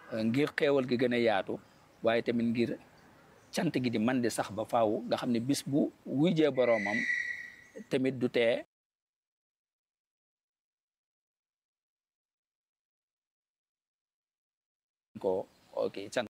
ngir xeewal gi gën a yaatu waaye tamit ngir cant gi di man di sax ba faaw nga xam ne bis bu wujjee boroomam tamit du tee ko ok cant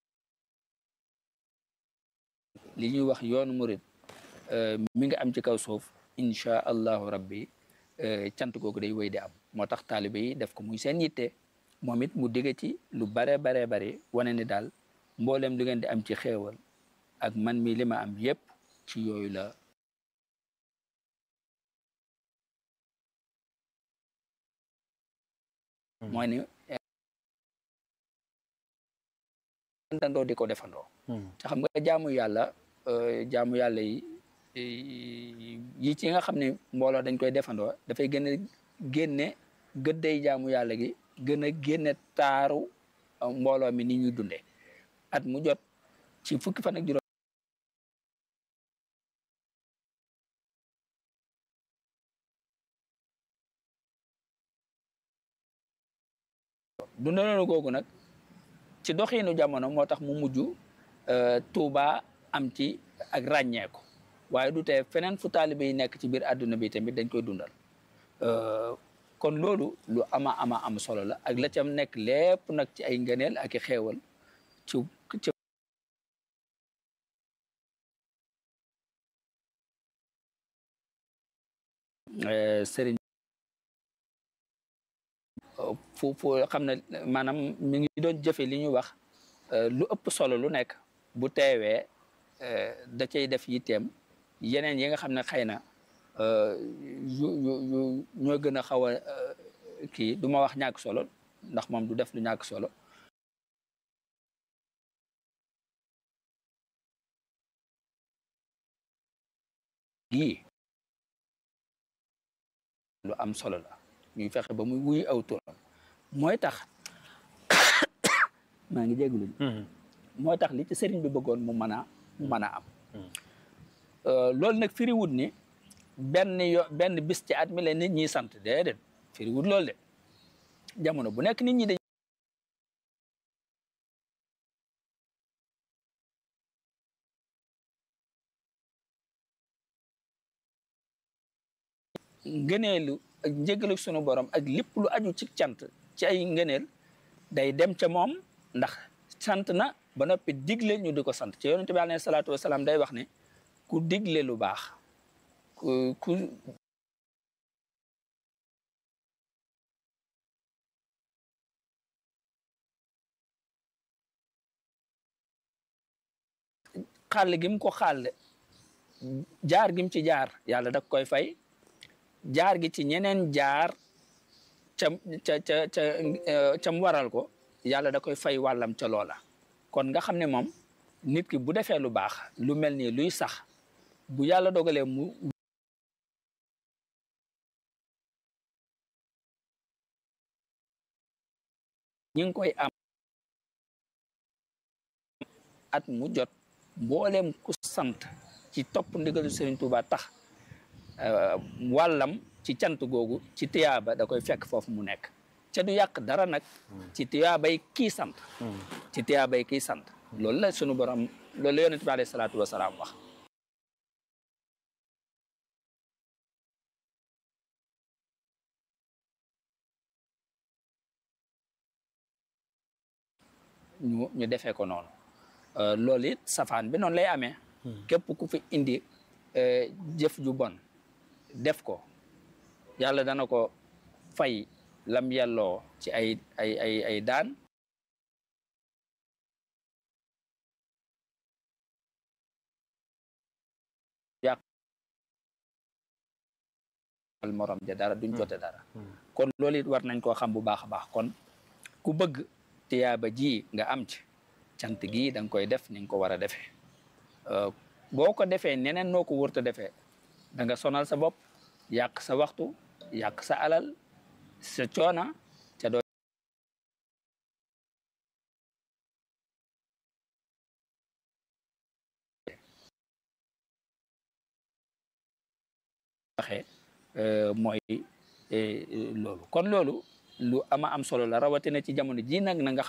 li ñuy wax yoonu murid mi nga am ci kaw suuf incha allahu rabbi cant googu day wéy di am moo tax taalibe yi def ko muy seen yitte moom it mu digge ci lu bare bare bare wane ni daal mboolem li ngeen di am ci xéewal ak man mi li ma am yépp ci yooyu la mooy ni dandoo di ko defandoo te xam nga jaamu yàlla jaamu yàlla yi yi ci nga xam ne mbooloo dañ koy defandoo dafay gën a génne gëdday jaamu yàlla gi gën a génne taaru mbooloo mi ni ñuy dunde at mu jot ci fukki fan ak juróom dundaloonu googu nag ci doxiinu jamono moo tax mu mujj Tuuba am ci ak ràññeeku waaye du tee feneen fu taalibe yi nekk ci biir àdduna bi tamit dañ koy dundal kon loolu lu ama ama am solo la ak la cam nekk lépp nag ci ay ngëneel ak i xeewal ci ci sëriñ fu fu xam ne maanaam mi ngi doon jëfe li ñuy wax lu ëpp solo lu nekk bu teewee da cay def yitteem yeneen yi nga xam ne xëy na yu yu yu ñoo gën a xaw a kii du ma wax ñàkk solo ndax moom du def lu ñàkk solo yii lu am solo la ñuy fexe ba muy wuy aw turam mooy tax maa ngi jégalu mooy tax li ci sëriñ bi bëggoon mu mën a mu mën a am loolu nag firiwut ni benn yo benn bis ci at mi la nit ñi sant déedéet firiwut loolu de jamono bu nekk nit ñi dañ ngëneelu ak njëgalu sunu borom ak lépp lu aju ci cant ci ay ngëneel day dem ca moom ndax sant na ba noppi digle ñu di ko sant ci yonente bi alayhi salaatu wasalaam day wax ne ku digle lu baax ku ku xàll gi mu ko xàll jaar gi mu ci jaar yàlla da koy fay jaar gi ci ñeneen jaar ca ca ca ca cam waral ko yàlla da koy fay wàllam ca loola kon nga xam ne moom nit ki bu defee lu baax lu mel nii luy sax bu yàlla dogalee mu ñi ngi koy am at mu jot mbooleem ku sant ci topp ndigalu Sëriñ Tuuba tax wàllam ci cant googu ci tiyaaba da koy fekk foofu mu nekk ca du yàq dara nag ci tiyaabay kii sant ci tiyaabay kii sant loolu la sunu borom loolu la yonent bi alayhi salaatu wasalaam wax ñu ñu defee ko noonu loolu it safaan bi noonu lay amee képp ku fi indi jëf ju bon def ko yàlla dana ko fay lam yelloo ci ay ay ay ay daan yàq al morom ja dara duñ jote dara kon loolu it war nañ koo xam bu baax a baax kon ku bëgg tiyaaba ji nga am ci cant gi da nga koy def ni nga ko war a defee boo ko defee neneen noo ko wërta defee da nga sonal sa bopp yàq sa waxtu yàq sa alal sa coona ca doo waxee mooy loolu kon loolu lu ama am solo la rawatina ci jamono ji nag na nga